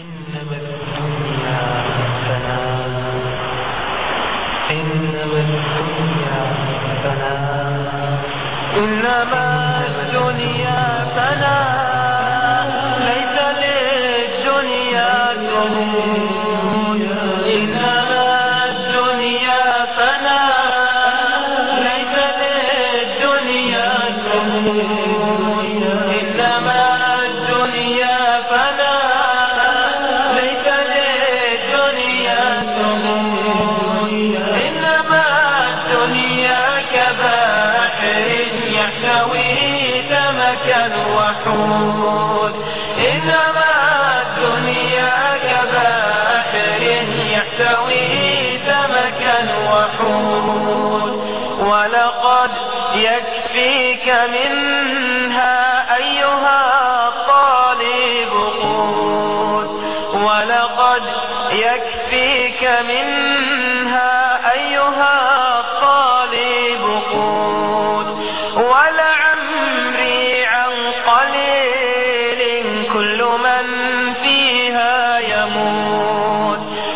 إنما الدنيا فناء إنما الدنيا فناء إنما الدنيا فناء ليس للدنيا ثبوت إنما الدنيا فناء ليس للدنيا ثبوت إنما الدنيا فناء ليس للدنيا ثبوت إنما الدنيا كبحر يحتوي سمكا وحوت إنما الدنيا كبحر يحتوي سمكا وحوت ولقد يكفيك منها أيها الطالب قوت ولقد يكفيك منها أيها الطالب قوت ولعمري عن قليل كل من فيها يموت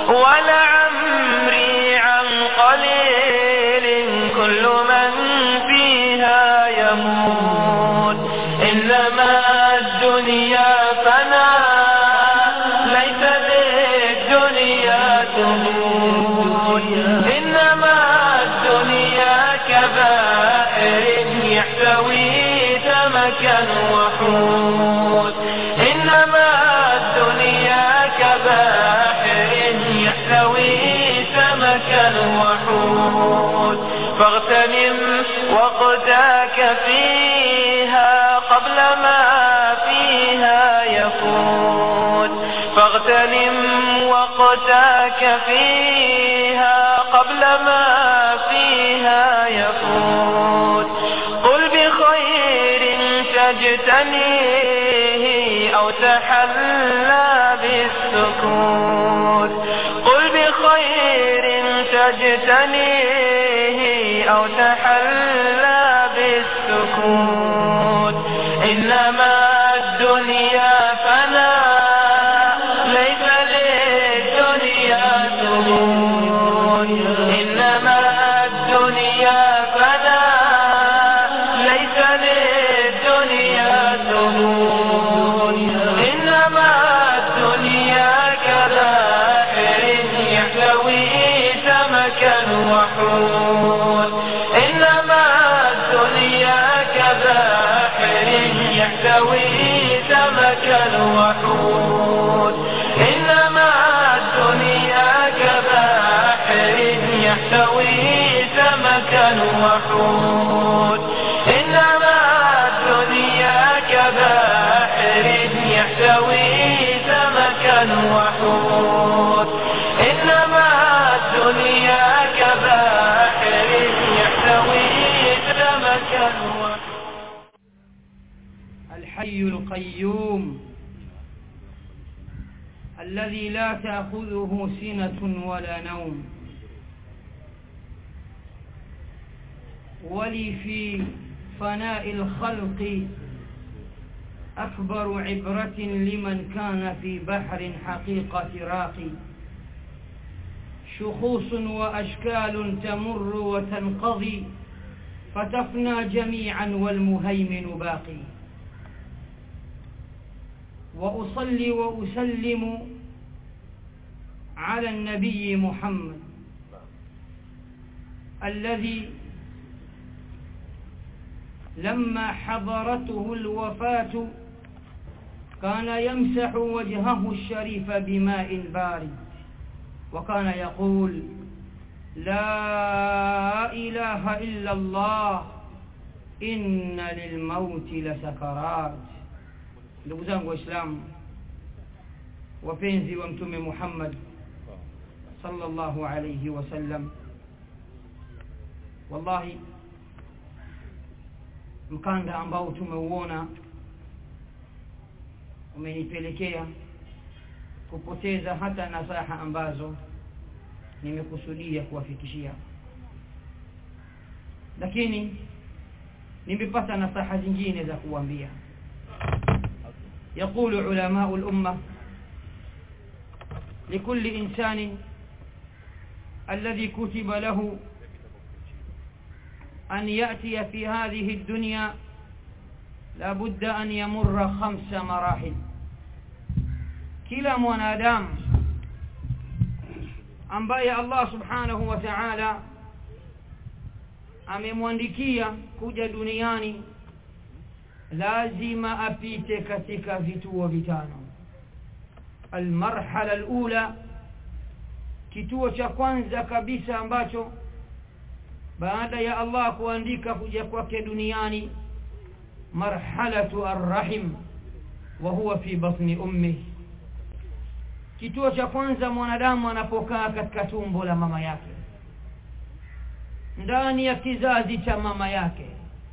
ولعمري عن قليل كل من فيها يموت إنما الدنيا فناء ليس للدنيا تموت إنما الدنيا كبائر يحتوي سمكا وحوت إنما الدنيا كباحر يحتوي سمكا وحوت فاغتنم وقتك فيها قبل ما فيها يفوت فاغتنم وقتك فيها قبل ما فيها يفوت قل بخير تجتنيه أو تحلى بالسكوت قل بخير تجتنيه أو تحلى بالسكوت إنما الدنيا فناء ليس للدنيا ثبوت إنما الدنيا فناء ليس للدنيا ثبوت إنما الدنيا كبائر يحتوي سمكا وحوت إنما الدنيا كبائر يحتوي سمكا وحوت إنما الدنيا كبائر يحتوي سمكا وحوت إنما الدنيا كبائر يحتوي سمكا وحوت إنما الدنيا كبائر يحتوي سمكا وحوت الحي القيوم الذي لا تأخذه سنة ولا نوم ولي في فناء الخلق أكبر عبرة لمن كان في بحر حقيقة راقي شخوص وأشكال تمر وتنقضي فتفنى جميعا والمهيمن باقي وأصلي وأسلم على النبي محمد الذي لما حضرته الوفاة كان يمسح وجهه الشريف بماء بارد وكان يقول لا إله إلا الله إن للموت لسكرات ndugu zangu waislamu wapenzi wa mtume Muhammad sallallahu alayhi wasallam wallahi mkanda ambao tumeuona umenipelekea kupoteza hata nasaha ambazo nimekusudia kuwafikishia lakini nimepata nasaha zingine za kuambia يقول علماء الأمة لكل إنسان الذي كتب له أن يأتي في هذه الدنيا لابد أن يمر خمس مراحل kila mwanadamu ambaye Allah subhanahu wa ta'ala amemwandikia kuja duniani lazima apite katika vituo vitano almarhala alula kituo cha kwanza kabisa ambacho baada ya Allah kuandika kuja kwake duniani marhalatu arrahim wa huwa fi batni ummi kituo cha kwanza mwanadamu anapokaa katika tumbo la mama yake ndani ya kizazi cha mama yake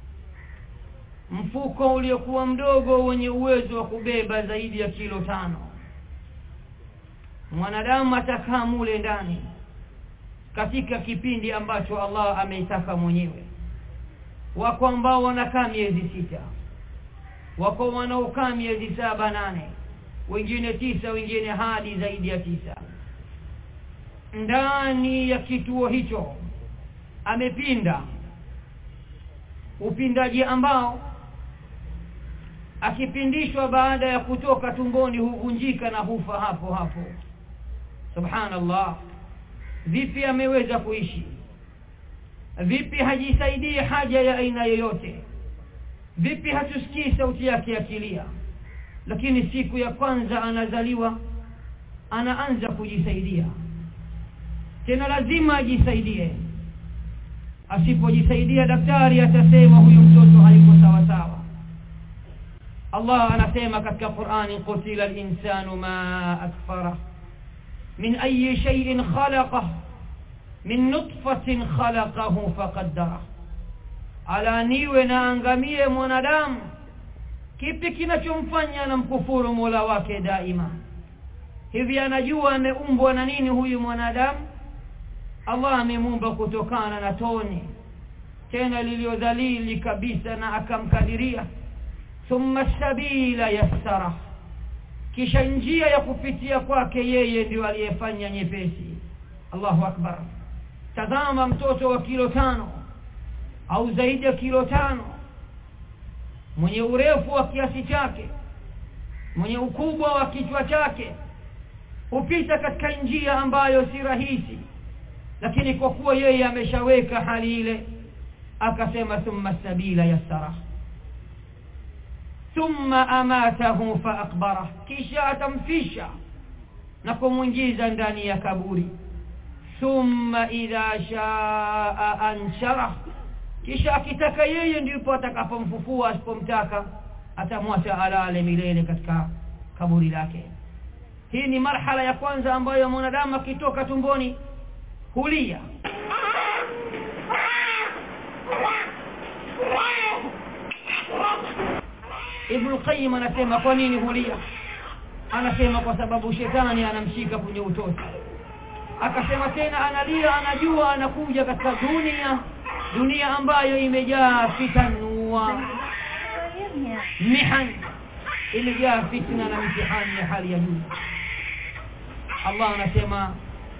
mfuko uliokuwa mdogo wenye uwezo wa kubeba zaidi ya kilo tano mwanadamu atakaa mule ndani katika kipindi ambacho Allah ameitaka mwenyewe wako ambao wanakaa miezi sita wako wanaokaa miezi saba nane wengine tisa wengine hadi zaidi ya tisa ndani ya kituo hicho amepinda upindaji ambao akipindishwa baada ya kutoka tumboni huvunjika na hufa hapo hapo subhanallah vipi ameweza kuishi vipi hajisaidii haja ya aina yoyote vipi hatusikii sauti yake akilia lakini siku ya kwanza anazaliwa anaanza kujisaidia tena lazima ajisaidie asipojisaidia daktari atasema huyu mtoto hayuko sawa sawa Allah anasema katika Qur'ani qutila al-insanu ma akfara min ayi shay'in khalaqa min nutfatin khalaqahu faqaddara ala niwe na angamie mwanadamu kipi kinachomfanya anamkufuru Mola wake daima hivi anajua ameumbwa na nini huyu mwanadamu Allah amemuumba kutokana na tone tena liliodhalili kabisa na akamkadiria thumma sabila yassara kisha njia ya kupitia kwake yeye ndio aliyefanya nyepesi Allahu akbar tazama mtoto wa kilo tano au zaidi ya kilo tano mwenye urefu wa kiasi chake mwenye ukubwa wa kichwa chake hupita katika njia ambayo si rahisi lakini kwa kuwa yeye ameshaweka hali ile akasema thumma sabila yassara thumma amatahu fa akbara kisha atamfisha na kumwingiza ndani ya kaburi thumma idha shaa anshara kisha akitaka yeye ndipo atakapomfufua asipomtaka atamwacha alale milele katika kaburi lake hii ni marhala ya kwanza ambayo mwanadamu akitoka tumboni hulia Ibn Qayyim anasema kwa nini hulia anasema kwa sababu shetani anamshika kwenye utoto akasema tena analia anajua anakuja katika dunia dunia ambayo imejaa fitanua mihan imejaa fitna na mtihani ya hali ya juu Allah anasema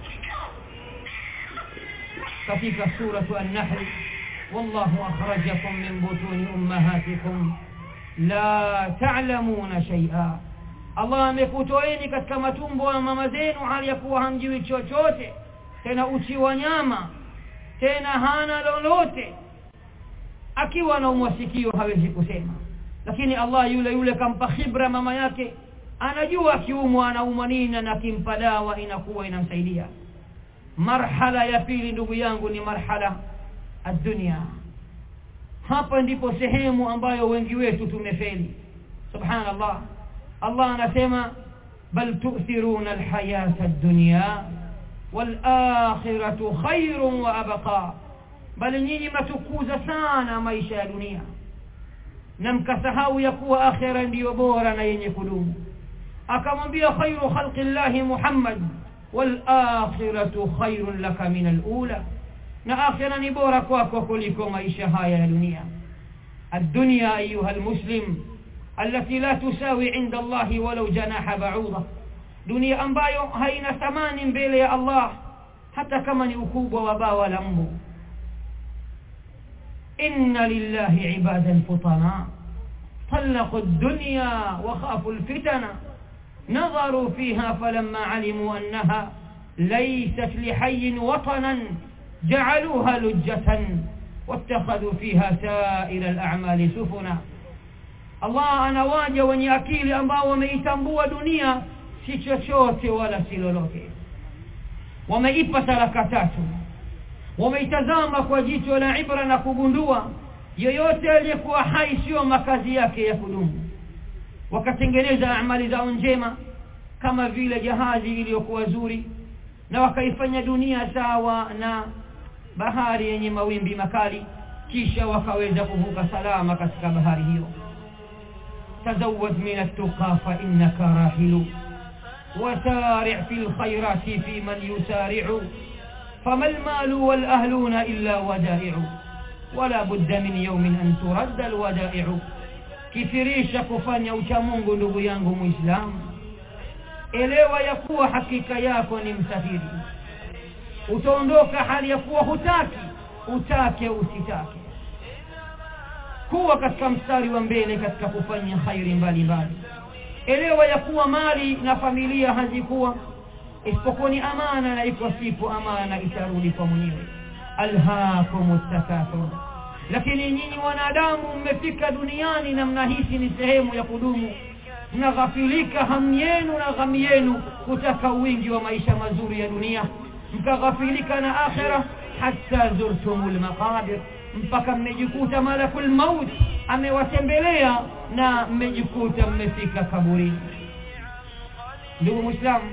katika suratu an-nahl wallahu akhrajakum min butuni ummahatikum la ta'lamuna shay'a Allah amekutoeni katika matumbo ya mama zenu hali ya kuwa hamjui chochote tena uchi wa nyama tena hana lolote akiwa na umwasikio hawezi kusema lakini Allah yule yule kampa khibra mama yake anajua akiumwa anaumwa nini na akimpa dawa inakuwa inamsaidia marhala ya pili ndugu yangu ni marhala ad-dunya hapa ndipo sehemu ambayo wengi wetu tumefeli subhanallah Allah anasema bal tu'thiruna al-hayata ad-dunya wal-akhiratu khairun wa abqa bali nyinyi mnatukuza sana maisha ya dunia na mkasahau ya kuwa akhira ndiyo bora na yenye kudumu akamwambia khairu khalqillahi Muhammad wal akhiratu khairun laka min al-ula na akhira ni bora kwako kuliko maisha haya ya dunia الدنيا أيها المسلم التي لا تساوي عند الله ولو جناح بعوضة dunia ambayo haina thamani mbele ya Allah hata kama ni ukubwa wa bawa la mbu inna lillahi ibadan futana طلقوا الدنيا وخافوا الفتن نظروا فيها فلما علموا أنها ليست لحي وطنا جعلوها لجة واتخذوا فيها سائر الأعمال سفنا Allah anawaja wenye akili ambao wameitambua dunia si chochote wala si lolote wameipa talaka tatu wameitazama kwa jicho la ibra na kugundua yoyote aliyekuwa hai sio makazi yake ya kudumu wakatengeneza amali zao njema kama vile jahazi iliyokuwa zuri na wakaifanya dunia sawa na bahari yenye mawimbi makali kisha wakaweza kuvuka salama katika bahari hiyo تزود من التقى فإنك راحل وسارع في الخيرات في من يسارع فما المال والأهلون إلا ودائع ولا بد من يوم أن ترد الودائع kifirisha kufanya uchamungu ndugu yangu muislamu elewa ya kuwa hakika yako ni msafiri utaondoka hali ya kuwa hutaki utake usitake kuwa katika mstari wa mbele katika kufanya khairi mbalimbali elewa ya kuwa mali na familia hazikuwa isipokuwa ni amana na iko siku amana itarudi kwa mwenyewe alhaakum takathur lakini nyinyi wanadamu mmefika duniani na mnahisi ni sehemu ya kudumu mnaghafilika hamu yenu na ghamu yenu kutaka wingi wa maisha mazuri ya dunia mkaghafilika na akhira hatta zurtumul maqabir mpaka mmejikuta malakul maut amewatembelea na mmejikuta mmefika kaburini ndugu muislamu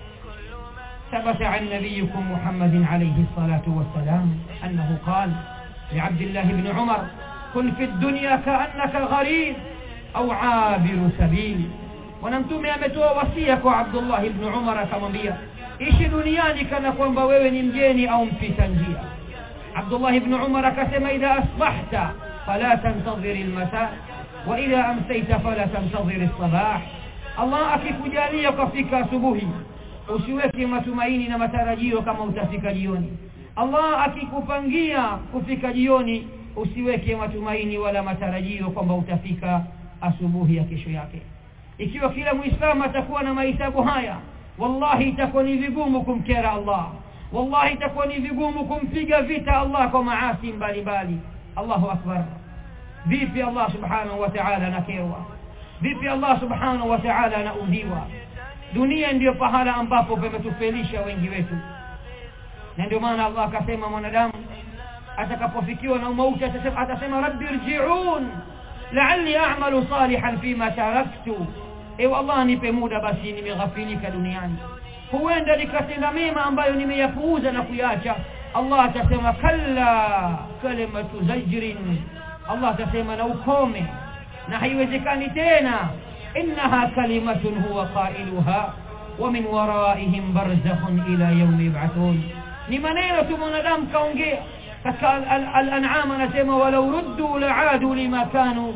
ثبت عن نبيكم محمد عليه الصلاة والسلام أنه قال لعبد الله بن عمر كن في الدنيا كأنك غريب أو عابر سبيل ونمتم ametoa wasia kwa Abdullah ibn Umar akamwambia ishi duniani kana kwamba wewe ni mgeni au mpita njia Abdullah ibn Umar akasema idha asbahta fala tantadhir almasa wa idha amsayta fala tantadhir alsabah Allah akikujalia ukafika asubuhi usiweke matumaini na matarajio kama utafika jioni Allah akikupangia kufika jioni usiweke matumaini wala matarajio kwamba utafika asubuhi ya kesho yake ikiwa kila muislamu atakuwa na mahesabu haya wallahi itakuwa ni vigumu kumkera Allah wallahi itakuwa ni vigumu kumpiga vita Allah kwa maasi mbalimbali Allahu akbar vipi Allah subhanahu wa ta'ala anakerwa vipi Allah subhanahu wa ta'ala anaudhiwa dunia ndiyo pahala ambapo pametufelisha wengi wetu na ndio maana Allah akasema mwanadamu atakapofikiwa na mauti atasema atasema rabbi irji'un la'alli a'malu salihan fima taraktu ewe Allah nipe muda basi nimeghafilika duniani huenda nikatenda mema ambayo nimeyapuuza na kuyacha Allah atasema kalla kalimatu zajrin Allah atasema na ukome na haiwezekani tena innaha kalimatun huwa qailuha wa min waraihim barzakhun ila yawmi yub'athun ni maneno tu mwanadamu kaongea katika al-an'am anasema walau ruddu la'adu lima kanu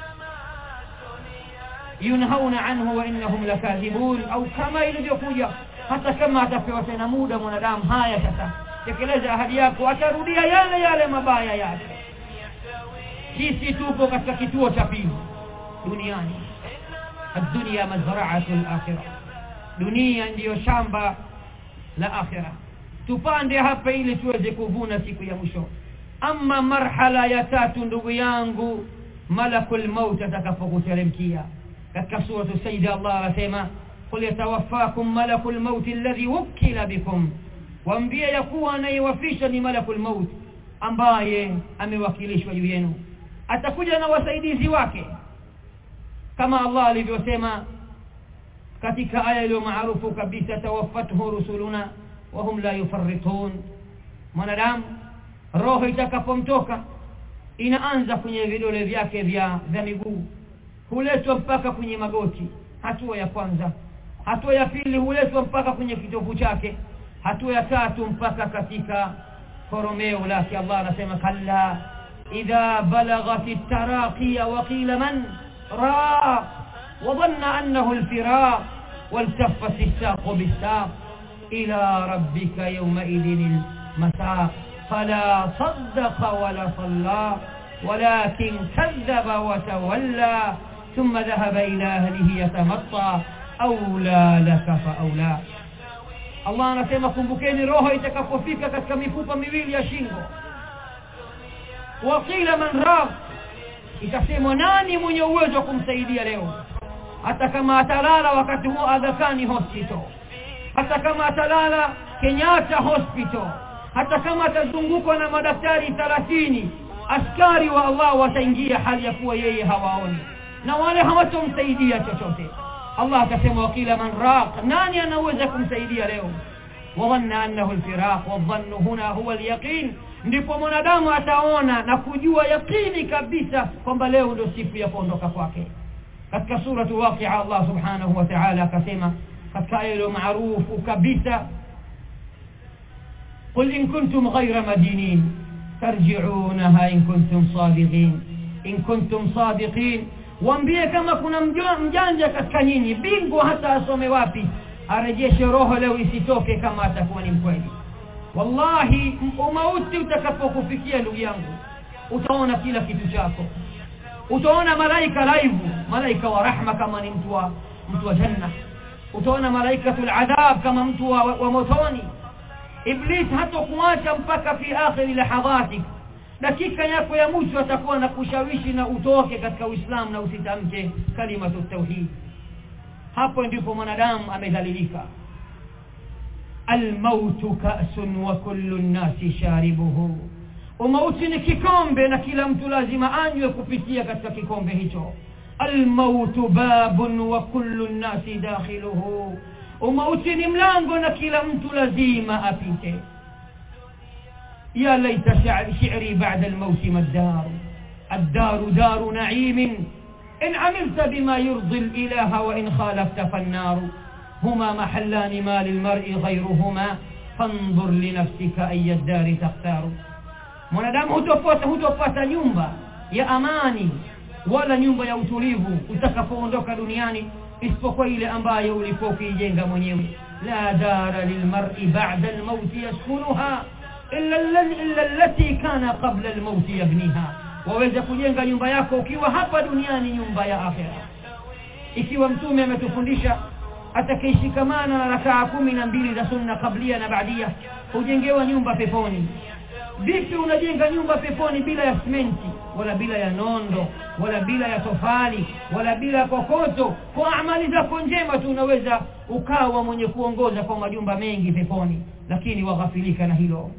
yunhauna anhu wa innahum lakadhibun au kama ilivyokuja hata kama atapewa tena muda mwanadamu haya sasa tekeleza ahadi yako atarudia yale yale mabaya yake sisi tupo katika kituo cha pili duniani الدنيا مزرعة الآخرة dunia ndiyo shamba la akhira tupande hapa ili tuweze kuvuna siku ya mwisho ama marhala ya tatu ndugu yangu malakul maut atakapokuteremkia katika sura sayyida Allah anasema qul yatawaffakum malakul maut alladhi wukila bikum waambie ya kuwa anayewafisha ni malakul maut ambaye amewakilishwa juu yenu atakuja na wasaidizi wake kama Allah alivyosema katika aya iliyo maarufu kabisa tawaffathu rusuluna wa hum la yufarritun mwanadamu roho itakapomtoka inaanza kwenye vidole vyake vya vya miguu huletwa mpaka kwenye magoti hatua ya kwanza hatua ya pili huletwa mpaka kwenye kitovu chake hatua ya tatu mpaka katika koromeo lake Allah anasema kalla idha balaghat at-taraqiya wa qila man راق وظن أنه الفراق والتفت الساق بالساق إلى ربك يومئذ المساق فلا صدق ولا صلى ولكن كذب وتولى ثم ذهب إلى أهله يتمطى أولى لك فأولى Allah anasema kumbukeni roho itakapofika katika mifupa miwili ya shingo waqila man raq itasemwa nani mwenye uwezo wa kumsaidia leo hata kama atalala wakati huo Agakani hospital hata kama atalala Kenyatta hospital hata kama atazungukwa na madaktari 30 askari wa Allah wataingia hali ya kuwa yeye hawaoni na wale hawatomsaidia chochote Allah akasema wakila man raq nani anaweza kumsaidia leo wadhanna annahu alfiraq wadhannu huna huwa alyaqin ndipo mwanadamu ataona na kujua yakini kabisa kwamba leo ndio siku ya kuondoka kwake katika suratu waqi'a Allah subhanahu wa ta'ala akasema katika aya ile maarufu kabisa قل إن كنتم غير مدينين ترجعونها إن كنتم صادقين إن كنتم صادقين waambie kama kuna mjanja katika nyinyi bingwa hata asome wapi arejeshe roho leo isitoke kama atakuwa ni mkweli wallahi umauti utakapokufikia ndugu yangu utaona kila kitu chako utaona malaika live malaika wa rahma kama ni mtu wa mtu wa janna utaona malaikatul adhab kama mtu wa, wa motoni iblis hatakuacha mpaka fi akhir lahadhatik dakika yako ya mwisho atakuwa na kushawishi na utoke katika Uislamu na usitamke kalimatu tauhid hapo ndipo mwanadamu amedhalilika almautu ka'sun wa kullu an-nasi sharibuhu umauti ni kikombe na kila mtu lazima anywe kupitia katika kikombe hicho almautu babun wa kullu an-nasi dakhiluhu umauti ni mlango na kila mtu lazima apite يا ليت شعري بعد الموت ما الدار الدار دار نعيم إن عملت بما يرضي الإله وإن خالفت فالنار هما محلان ما للمرء غيرهما فانظر لنفسك أي الدار تختار mwanadamu hutopata hutopata nyumba ya amani wala nyumba ya utulivu utakapoondoka duniani isipokuwa ile ambayo ulikuwa ukiijenga mwenyewe la dara lilmar'i ba'da al-maut yaskunuha illa illa allati kana qabla al-maut yabniha waweza kujenga nyumba yako ukiwa hapa duniani nyumba ya akhera ikiwa mtume ametufundisha atakayeshikamana na rakaa kumi na mbili za sunna kablia na baadia hujengewa nyumba peponi vipi unajenga nyumba peponi bila ya simenti wala bila ya nondo wala bila ya tofali wala bila ya kokoto kwa amali zako njema tu unaweza ukawa mwenye kuongoza kwa majumba mengi peponi lakini waghafilika na hilo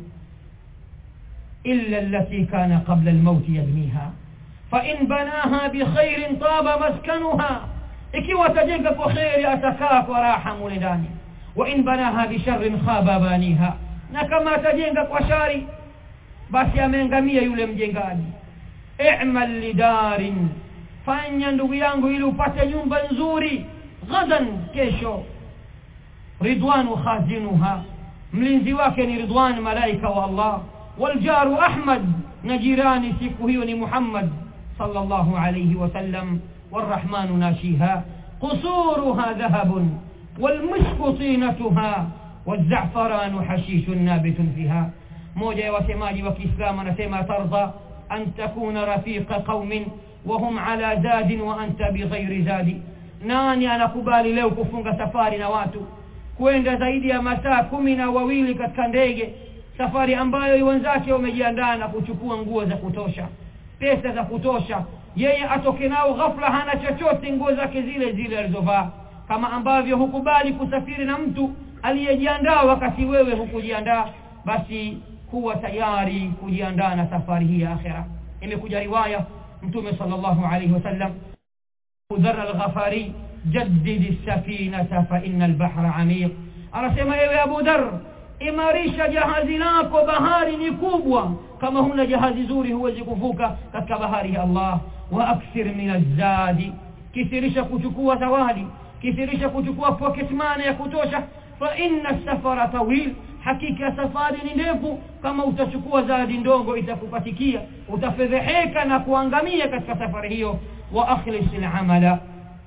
illa allati kana qabla almaut yabniha fa in banaha bi khairin taba maskanuha ikiwa atajenga kwa khairi atakaa kwa raha mule ndani wa in banaha bi sharrin khaba baniha na kama atajenga kwa shari basi ameangamia yule mjengaji i'mal lidarin fanya ndugu yangu ili upate nyumba nzuri ghadan kesho ridwanu khazinuha mlinzi wake ni ridwan malaika wa Allah waljaru ahmad na jirani siku hiyo ni Muhammad sallallahu alayhi wasallam والرحمن ناشيها قصورها ذهب والمسك طينتها والزعفران حشيش نابت فيها moja ya wasemaji wa Kiislamu anasema tardha an takuna rafiqa qaumin wa hum ala zadin wa anta bighairi zadi nani anakubali leo kufunga safari na watu kwenda zaidi ya masaa kumi na wawili katika ndege safari ambayo wenzake wamejiandaa na kuchukua nguo za kutosha pesa za kutosha yeye atoke nao ghafla hana chochote nguo zake zile zile alizovaa kama ambavyo hukubali kusafiri na mtu aliyejiandaa wakati wewe hukujiandaa basi kuwa tayari kujiandaa na safari hii ya akhira imekuja riwaya mtume sallallahu alayhi wasallam Udhar al-Ghafari jaddid as-safinata fa inna al-bahra amiq anasema ewe Abu Dhar imarisha jahazi lako bahari ni kubwa kama huna jahazi zuri huwezi kuvuka katika bahari ya Allah wa akthir min az-zadi kithirisha kuchukua zawadi kithirisha kuchukua pocket money ya kutosha fa inna as-safara tawil hakika safari ni ndefu kama utachukua zawadi ndogo itakupatikia utafedheheka na kuangamia katika safari hiyo wa akhlis al-amala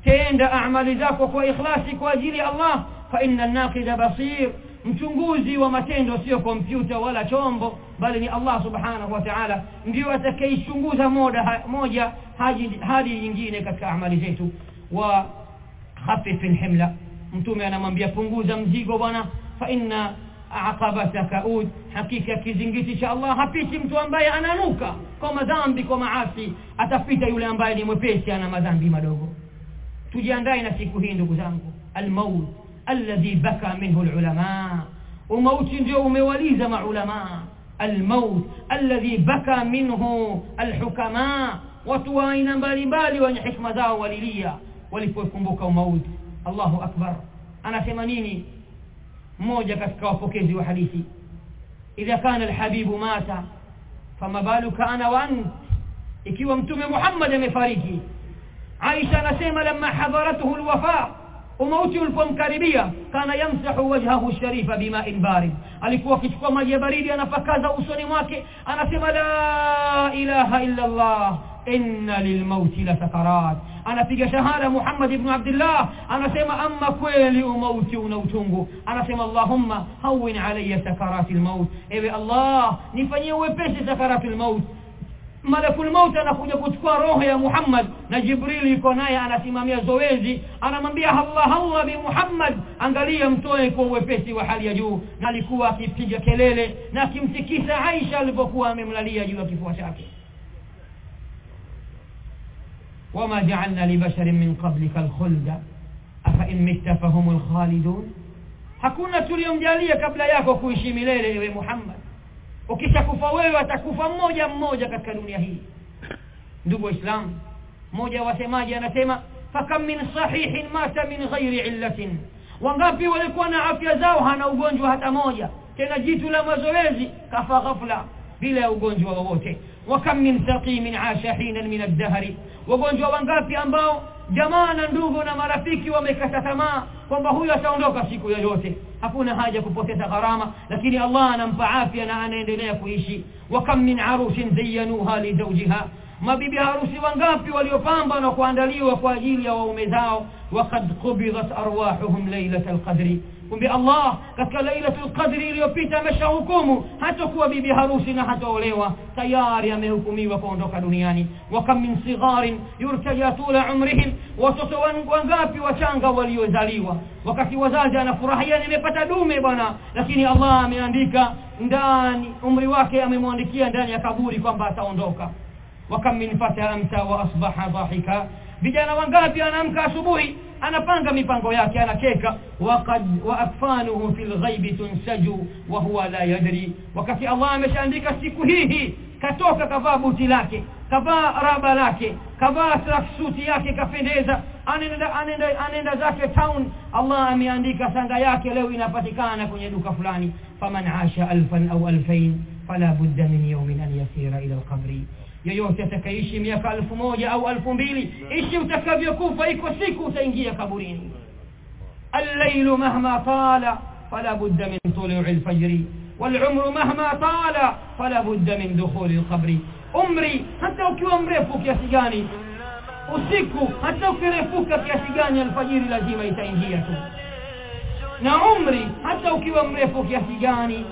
tenda amali zako kwa ikhlasi kwa ajili ya Allah fa inna an-naqida basir mchunguzi wa matendo sio kompyuta wala chombo bali ni Allah subhanahu wa ta'ala ndio atakayechunguza moja moja hadi hadi nyingine katika amali zetu wa khafif alhimla mtume anamwambia punguza mzigo bwana fa inna aqabataka ud hakika kizingiti cha Allah hapiti mtu ambaye ananuka kwa madhambi kwa maasi atapita yule ambaye ni mwepesi ana madhambi madogo tujiandae na siku hii ndugu zangu almaut alladhi baka minhu alulama umauti ndio umewaliza maulama almaut alladhi baka minhu alhukama watu wa aina mbalimbali wenye hikma zao walilia walipokumbuka umauti Allahu akbar anasema nini mmoja katika wapokezi wa hadithi idha kana alhabibu mata fama baluka ana wa ant ikiwa mtume Muhammad amefariki Aisha anasema lamma hadaratuhu alwafa umauti ulipomkaribia kana yamsahu wajhahu sharifa bima'in barid alikuwa akichukua maji ya baridi anapakaza usoni mwake anasema la ilaha illa Allah inna lilmauti la sakarat anapiga shahada Muhammad ibn Abdullah anasema amma kweli umauti una utungu anasema Allahumma hawin alayya sakaratil maut ewe Allah nifanyie wepesi sakaratil maut malakul maut anakuja kuchukua roho ya Muhammad na Jibril yuko naye anasimamia zoezi anamwambia Allah Allah bi Muhammad angalia mtoe kwa uwepesi wa hali ya juu na alikuwa akipiga kelele na akimtikisa Aisha alipokuwa amemlalia juu ya kifua chake وما جعلنا لبشر من قبلك الخلد أفإن مت فهم الخالدون hakuna tuliyomjalia kabla yako kuishi milele ewe Muhammad ukishakufa wewe atakufa mmoja mmoja katika dunia hii ndugu waislamu mmoja wasemaji anasema fakam min sahihin mata min ghairi illatin wangapi walikuwa na afya zao hana ugonjwa hata moja tena jitu la mazoezi kafa ghafla bila ya ugonjwa wowote wakam min saqimin asha hinan min ad-dahri wagonjwa wangapi ambao jamaa na ndugu na marafiki wamekata tamaa kwamba huyu ataondoka siku yoyote hakuna haja kupoteza gharama lakini Allah anampa afya na anaendelea kuishi wakam min arushin zayyanuha li zawjiha mabibi harusi wangapi waliopamba na kuandaliwa kwa ajili ya waume zao waqad qubidat arwahuhum laylatal qadri kumbe Allah katika lailatul qadri iliyopita ameshahukumu hata kuwa bibi harusi na hataolewa tayari amehukumiwa kuondoka duniani wa kam min sigharin yurtaja tula umrihim watoto wangapi wachanga waliozaliwa wakati wazazi anafurahia nimepata dume bwana lakini Allah ameandika ndani umri wake amemwandikia ndani ya kaburi kwamba ataondoka wakam min fata amsa wa asbaha dhahika vijana wangapi anaamka asubuhi anapanga mipango yake anakeka waqad wa akfanuhu fil ghaibi tunsaju wa huwa la yadri wakati Allah ameshaandika siku hii katoka kavaa buti lake kavaa raba lake kavaa tracksuit yake kapendeza anaenda anaenda anaenda zake town Allah ameandika sanga yake leo inapatikana kwenye duka fulani faman asha alfan au alfain fala budda min yawmin an yasira ila alqabri yoyote atakaishi miaka elfu moja au elfu mbili ishi utakavyokufa iko siku utaingia kaburini الليل مهما طال فلا بد من طلوع الفجر والعمر مهما طال فلا بد من دخول القبر umri hata ukiwa mrefu kiasi gani usiku hata ukirefuka kiasi gani alfajiri lazima itaingia tu na umri hata ukiwa mrefu kiasi gani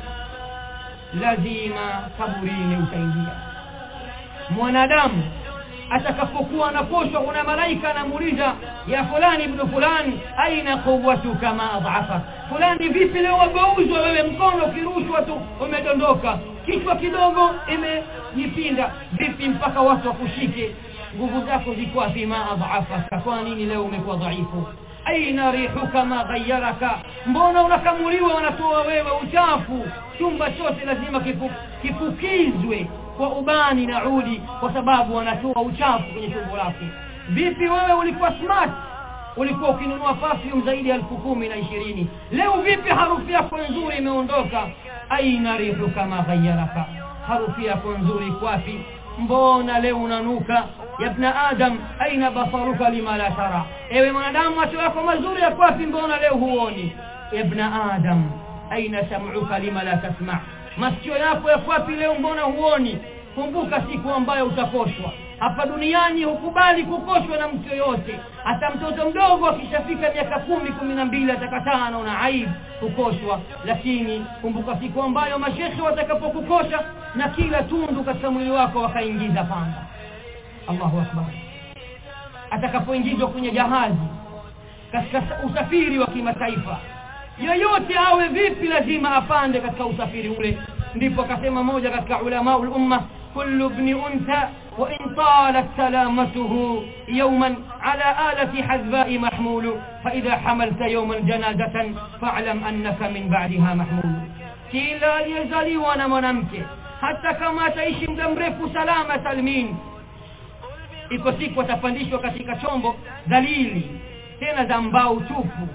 lazima kaburini utaingia mwanadamu atakapokuwa anaposhwa kuna malaika anamuuliza ya fulani ibn fulani aina quwwatuka ma adhafa fulani vipi leo wageuzwa wewe mkono ukirushwa tu umedondoka kichwa kidogo imejipinda vipi mpaka watu wakushike nguvu zako ziko wapi ma adhafa kwa nini leo umekuwa dhaifu aina rihuka ma ghayyaraka mbona unakamuliwa wanatoa wewe uchafu chumba chote lazima kifu, kifukizwe kwa ubani na udi kwa sababu wanatoa uchafu kwenye chombo lake vipi wewe ulikuwa smart ulikuwa ukinunua perfume zaidi ya elfu kumi na ishirini leo vipi harufu yako nzuri imeondoka aina rihu kama ghayyaraka harufu yako nzuri kwapi mbona leo unanuka ya ibn adam aina basaruka lima la tara ewe mwanadamu macho yako mazuri ya kwapi mbona leo huoni ibn adam aina sam'uka lima la tasma masikio yako ya kwapi leo mbona huoni kumbuka siku ambayo utakoshwa hapa duniani hukubali kukoshwa na mtu yoyote hata mtoto mdogo akishafika miaka kumi kumi na mbili atakataa anaona aibu kukoshwa lakini kumbuka siku ambayo mashekhe watakapokukosha na kila tundu katika mwili wako wakaingiza panga Allahu akbar atakapoingizwa kwenye jahazi katika usafiri wa kimataifa yoyote awe vipi lazima apande katika usafiri ule ndipo akasema moja katika ulama umma kullu ibn untha wa in talat salamatuhu yawman ala alati hadba'i mahmul fa idha hamalta yawman janazatan fa'lam annaka min ba'daha mahmul kila aliyezaliwa na mwanamke hata kama ataishi muda mrefu salama salmin iko siku atapandishwa katika chombo dhalili tena za mbao tupu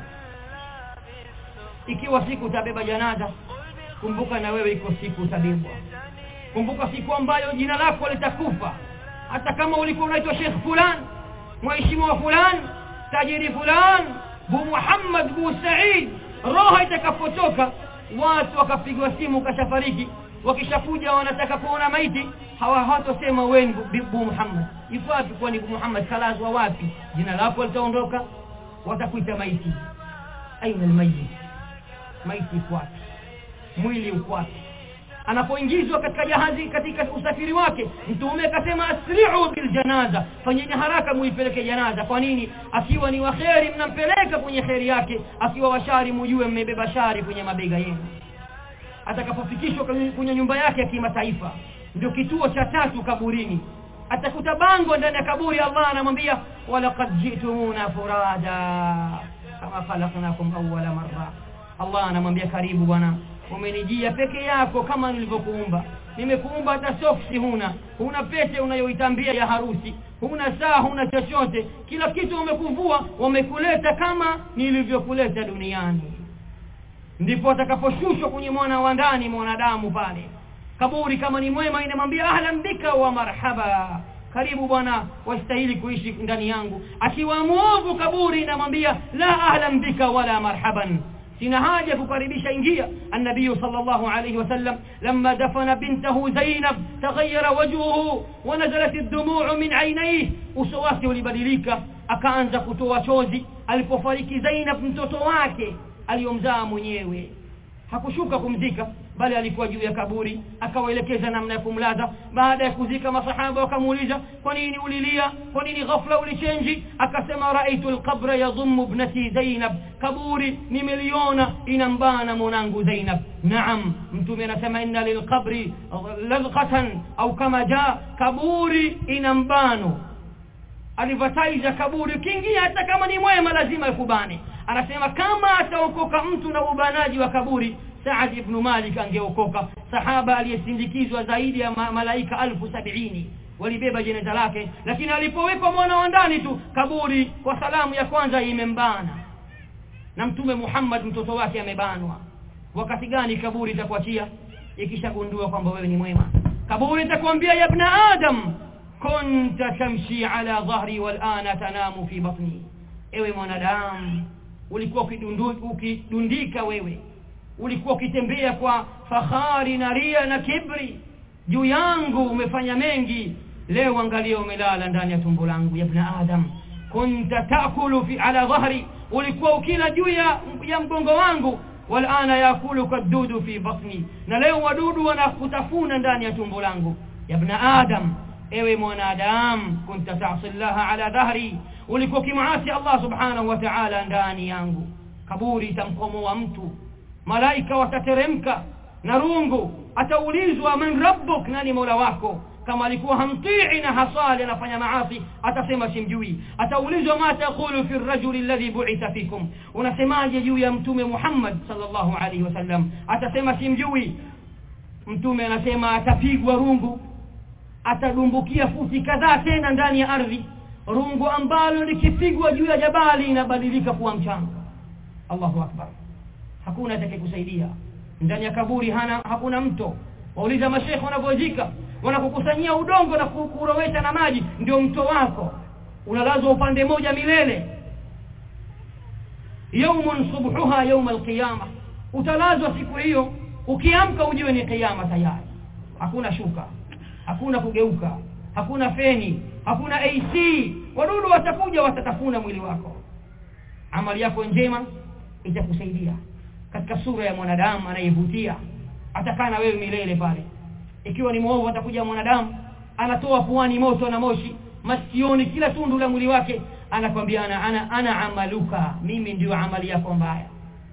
ikiwa siku utabeba janaza kumbuka na wewe iko siku utabebwa kumbuka siku ambayo jina lako litakufa hata kama ulikuwa unaitwa Sheikh fulan mheshimiwa fulan tajiri fulan bu Muhammad bu Said roho itakapotoka watu wakapigwa simu kashafariki wakishakuja wanataka kuona maiti hawa hawatosema wewe ni bu Muhammad yuko wapi kwani bu Muhammad kalazwa wapi jina lako litaondoka watakuita maiti aina almayit maiti uko wapi mwili uko wapi anapoingizwa katika jahazi katika usafiri wake mtume akasema asri'u bil janaza fanyeni haraka muipeleke janaza kwa nini akiwa ni waheri mnampeleka kwenye kheri yake akiwa washari mujue mmebeba shari kwenye mabega yenu atakapofikishwa kwenye nyumba yake ya kimataifa ndio kituo cha tatu kaburini atakuta bango ndani ya kaburi Allah anamwambia walaqad jitumuna furada kama khalaqnakum awwala marra Allah anamwambia karibu bwana umenijia peke yako kama nilivyokuumba nimekuumba hata soksi huna huna pete unayoitambia ya harusi huna saa huna chochote kila kitu umekuvua wamekuleta kama nilivyokuleta duniani ndipo atakaposhushwa kwenye mwana wa ndani mwanadamu pale kaburi kama ni mwema inamwambia ahlan bika wa marhaba karibu bwana wastahili kuishi ndani yangu akiwa muovu kaburi inamwambia la ahlan bika wala marhaban sina haja kukaribisha ingia النبي صلى الله عليه وسلم لما دفن بنته زينب تغير وجهه ونزلت الدموع من عينيه uso wake ulibadilika akaanza kutoa chozi alipofariki Zainab mtoto wake aliyomzaa mwenyewe hakushuka kumzika bali alikuwa juu ya kaburi akawaelekeza namna ya kumlaza baada ya kuzika masahaba wakamuuliza kwa nini ulilia kwa nini ghafla ulichenji akasema raaitu alqabra yadhummu ibnati Zainab kaburi nimeliona inambana mwanangu Zainab naam mtume anasema inna lilqabri ladghatan au kama jaa kaburi inambano alivataiza kaburi kiingia hata kama ni mwema lazima ikubane anasema kama ataokoka mtu na ubanaji wa kaburi Saad ibn Malik angeokoka sahaba aliyesindikizwa zaidi ya ma malaika alfu sabini walibeba jeneza lake lakini alipowekwa mwana wa ndani tu kaburi kwa salamu ya kwanza imembana na mtume Muhammad mtoto wake amebanwa wakati gani kaburi itakuachia ikishagundua kwamba wewe ni mwema kaburi itakwambia ya ibn adam kunta tamshi ala dhahri wal ana tanamu fi batni ewe mwanadamu ulikuwa ukidundika wewe ulikuwa ukitembea kwa fahari na ria na kibri juu yangu umefanya mengi leo angalia umelala ndani ya tumbo langu ya ibn adam kunta taakulu fi ala dhahri ulikuwa ukila juu ya, ya mgongo wangu walana yakuluka dudu fi batni na leo wadudu wanakutafuna ndani ya tumbo langu ya ibn adam ewe mwanadamu kunta ta'si Allah ala dhahri ulikuwa kimaasi Allah subhanahu wa ta'ala ndani yangu kaburi itamkomoa mtu malaika watateremka na rungu ataulizwa man rabbuk nani mola wako kama alikuwa hamtii na hasali anafanya maasi atasema simjui ataulizwa ma taqulu fi ar-rajuli alladhi bu'itha fikum unasemaje juu ya mtume Muhammad sallallahu alaihi wasallam atasema simjui mtume anasema atapigwa rungu atadumbukia futi kadhaa tena ndani ya ardhi rungu ambalo likipigwa juu ya jabali inabadilika kuwa mchanga Allahu akbar hakuna atakayekusaidia ndani ya kaburi hana hakuna mto wauliza mashekhe wanavyozika wanakukusanyia udongo na kurowesha na maji ndio mto wako unalazwa upande moja milele yaumun subhuha yaum alqiyama utalazwa siku hiyo ukiamka ujue ni kiyama tayari hakuna shuka hakuna kugeuka hakuna feni hakuna AC wadudu watakuja watatafuna mwili wako amali yako njema itakusaidia katika sura ya mwanadamu anayevutia atakaa na wewe milele pale ikiwa ni mwovu atakuja mwanadamu anatoa puani moto na moshi masioni kila tundu la mwili wake anakwambia ana, ana, ana amaluka mimi ndio amali yako mbaya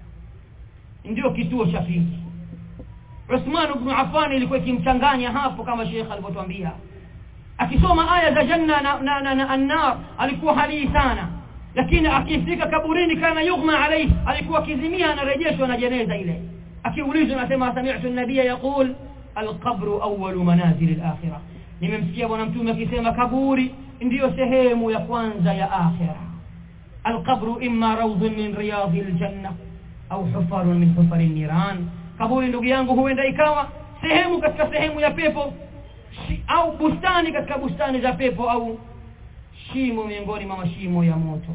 ndio kituo cha pili Uthman ibn Affan ilikuwa ikimchanganya hapo kama Sheikh alivyotuambia akisoma aya za janna na, na, na, na annar alikuwa halii sana lakini akifika kaburini kana yughma alayhi alikuwa akizimia anarejeshwa na jeneza ile akiulizwa anasema sami'tu an-nabiy yaqul al-qabru awwalu manazil al-akhirah nimemsikia bwana mtume akisema kaburi ndiyo sehemu ya kwanza ya akhira al-qabru imma rawdun min riyadil janna au hufarun min hufari niran kaburi ndugu yangu huenda ikawa sehemu katika sehemu ya pepo shi, au bustani katika bustani za pepo au shimo miongoni mwa mashimo ya moto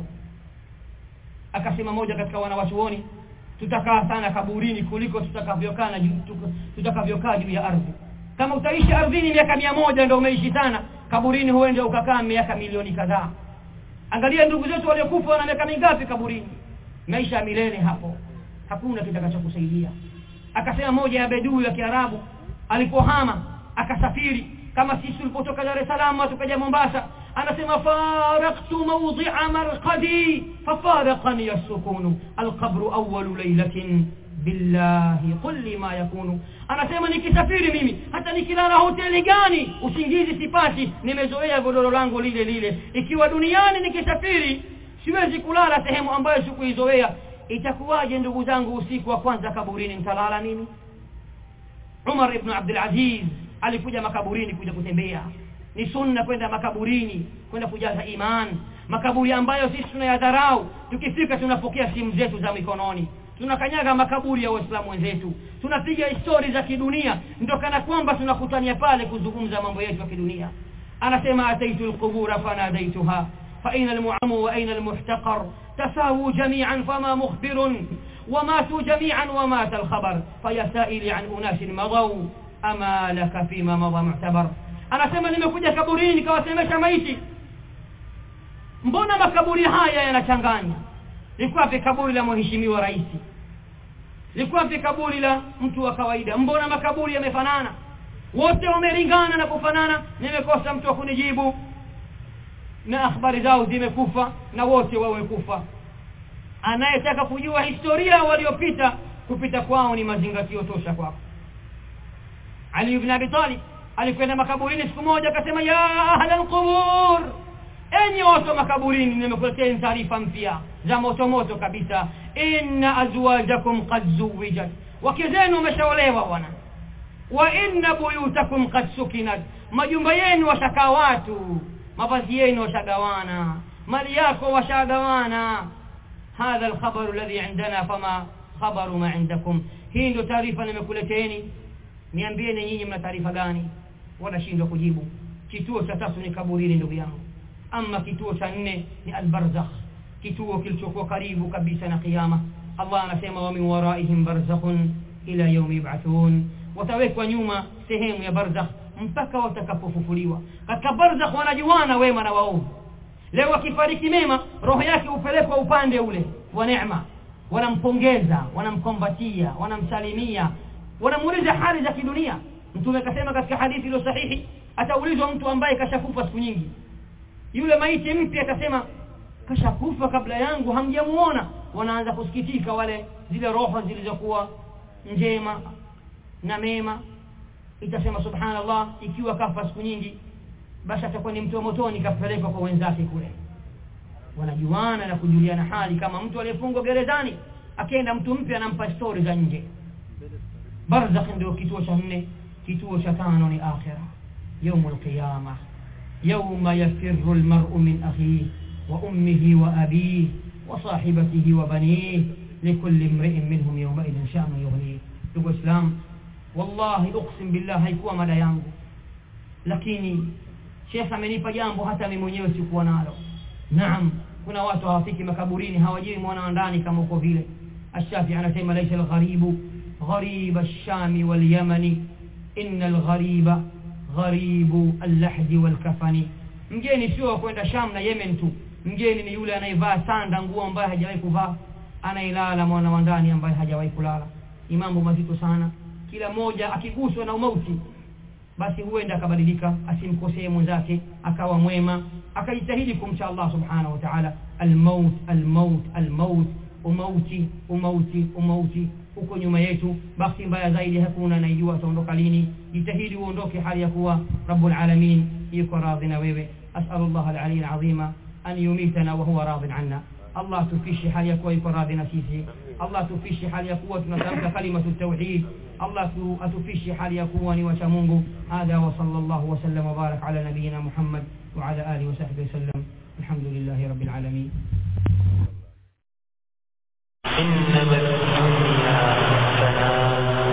akasema moja katika wanawachuoni tutakaa sana kaburini kuliko tutakavyokaa na tutakavyokaa juu ya ardhi kama utaishi ardhini miaka mia moja ndio umeishi sana kaburini huenda ukakaa miaka milioni kadhaa angalia ndugu zetu waliokufa wana miaka mingapi kaburini maisha ya milele hapo hakuna kitakachokusaidia akasema moja ya bedui ya Kiarabu alipohama akasafiri kama sisi tulipotoka Dar es Salaam tukaja Mombasa anasema faraqtu mawdi'a marqadi fafaraqani as-sukun al-qabr awwal laylatin billahi qul li ma yakunu anasema nikisafiri mimi hata nikilala hoteli gani usingizi sipati nimezoea godoro langu lile lile ikiwa duniani nikisafiri siwezi kulala sehemu ambayo sikuizoea itakuwaje ndugu zangu usiku wa kwanza kaburini mtalala nini Umar ibn Abdul Aziz alikuja makaburini kuja kutembea ni sunna kwenda makaburini kwenda kujaza iman makaburi ambayo sisi tunayadharau tukifika tunapokea simu zetu za mikononi tunakanyaga makaburi ya waislamu wenzetu tunapiga histori za kidunia ndio kana kwamba tunakutania pale kuzungumza mambo yetu ya kidunia anasema ataitu alqubura fanadaituha فأين المعم وأين المحتقر تساووا جميعا فما مخبر وماتوا جميعا ومات الخبر فيا سائلي عن أناس مضوا أما لك فيما مضى معتبر أنا سمى nimekuja kaburini kawasemesha maiti mbona makaburi haya yanachanganya liko wapi kaburi la mheshimiwa rais liko wapi kaburi la mtu wa kawaida mbona makaburi yamefanana wote wamelingana na kufanana nimekosa mtu wa kunijibu na akhbari zao zimekufa na wote wawe kufa anayetaka kujua historia waliopita kupita kwao ni mazingatio tosha kwako Ali ibn Abi Talib alikwenda makaburini siku moja akasema ya ahla alqubur enyi watu makaburini nimekuletea taarifa mpya za moto moto kabisa inna azwajakum qad zuwijat wake zenu wameshaolewa bwana wa inna buyutakum qad sukinat majumba yenu washakaa watu mavazi yenu washagawana mali yako washagawana hadha alkhabaru alladhi indana fama khabaru ma indakum hii ndio taarifa nimekuleteni niambieni nyinyi mna taarifa gani wanashindwa kujibu kituo cha tatu ni kaburini ndugu yangu ama kituo cha nne ni albarzakh kituo kilichokuwa karibu kabisa na kiyama Allah anasema wa min waraihim barzakhun ila yawmi yub'athun watawekwa nyuma sehemu ya barzakh mpaka watakapofufuliwa katika barzakh wanajuana wema na waovu leo akifariki mema roho yake upelekwa upande ule wa neema wanampongeza wanamkombatia wanamsalimia wanamuuliza hali za kidunia mtume akasema katika hadithi iliyo sahihi ataulizwa mtu ambaye kashakufa siku nyingi yule maiti mpya atasema kashakufa kabla yangu hamjamuona wanaanza kusikitika wale zile roho zilizokuwa njema na mema itasema subhanallah ikiwa kafa siku nyingi basi atakuwa ni mtu wa motoni kapelekwa kwa wenzake kule wanajuana na kujuliana hali kama mtu aliyefungwa gerezani akienda mtu mpya anampa stori za nje barzakh ndio kituo cha nne kituo cha tano ni akhira يوم القيامة يوم يفر المرء من أخيه وأمه وأبيه وصاحبته وبنيه لكل امرئ منهم يومئذ شأن يغنيه ndugu islam wallahi uqsim billah haikuwa mada yangu lakini shekh amenipa jambo hata mimi mwenyewe sikuwa nalo naam kuna watu hawafiki makaburini hawajui mwana wa ndani kama uko vile الشافعي anasema ليس الغريب غريب الشام واليمن إن الغريب gharibu allahdi walkafani mgeni sio wa kwenda sham na yemen tu mgeni ni yule anayevaa sanda nguo ambaye hajawahi kuvaa anailala mwana wa ndani ambaye hajawahi kulala ni mambo mazito sana kila mmoja akiguswa na umauti basi huenda akabadilika asimkosee mwenzake akawa mwema akajitahidi kumcha Allah subhanahu wa ta'ala almaut almaut almaut umauti umauti umauti huko nyuma yetu bahati mbaya zaidi hakuna anayejua ataondoka lini jitahidi uondoke hali ya kuwa rabbul alamin yuko radhi na wewe as'alullah al-ali al-azima an yumitana wa huwa radhi anna Allah tufishi hali ya kuwa yuko radhi na sisi Allah tufishi hali ya kuwa tunatamka kalimatu tauhid Allah atufishi hali ya kuwa ni wacha Mungu hadha wa sallallahu wa sallam wa barak ala nabiyyina Muhammad wa ala alihi wa sahbihi sallam alhamdulillahi rabbil alamin إنما الدنيا فناء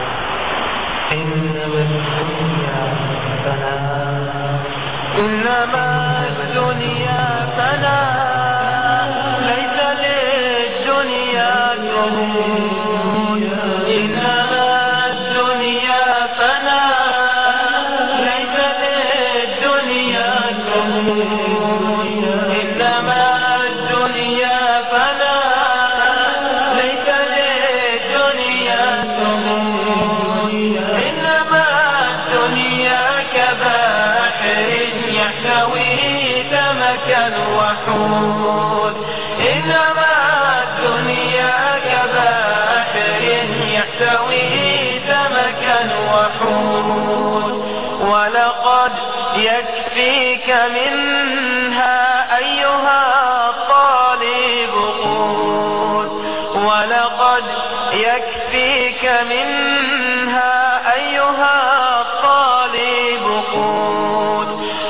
إنما الدنيا فناء إنما الدنيا فناء ليس للدنيا ثبوت إنما الدنيا فناء ليس للدنيا ثبوت إنما الدنيا فناء ليس للدنيا ثبوت إنما الدنيا كباحر يحتوي سمكا وحوت إنما الدنيا كباحر يحتوي سمكا وحوت ولقد يكفيك منها أيها الطالب قوت ولقد يكفيك منها أيها الطالب قوت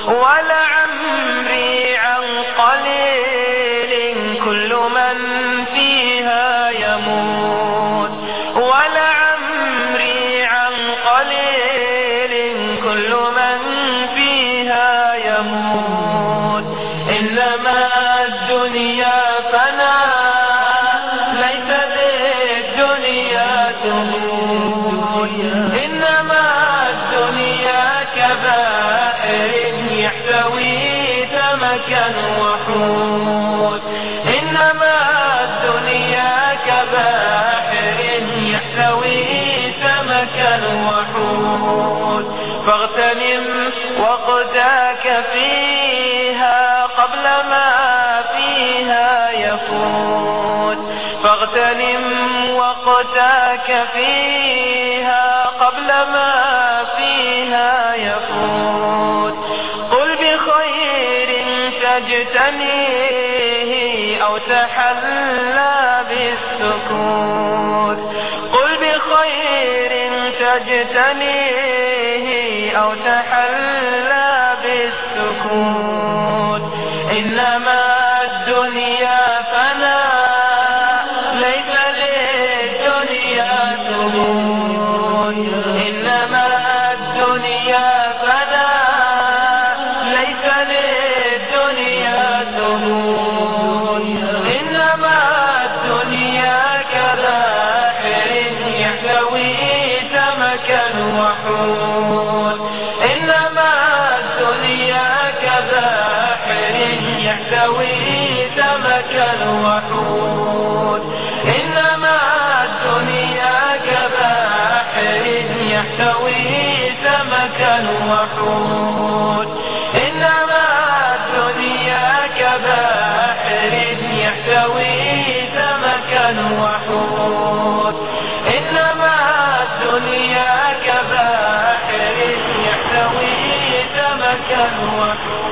ولعمري عن قليل كل من فيها يموت ولعمري عن قليل كل من فيها يموت إنما الدنيا فناء ليس للدنيا تموت إنما الدنيا كبائر يحتوي سمكا وحوت إنما الدنيا كبائر يحتوي سمكا وحوت فاغتنم وقتك فيها قبل ما فيها يفوت فاغتنم وقتك فيها قبل ما فيها يفوت قل بخير تجتنيه أو تحلى بالسكوت قل بخير تجتنيه أو تحلى بالسكوت إنما الدنيا فناء ليس للدنيا ثبوت إنما الدنيا فناء ليس للدنيا ثبوت إنما الدنيا كباحر يحتوي سمكا وحوت إنما الدنيا كباحر يحتوي سمكا وحوت إنما الدنيا كباحر يحتوي سمكا وحوت إنما الدنيا كباحر يحتوي سمكا وحوت إنما الدنيا كباحر يحتوي سمكا وحوت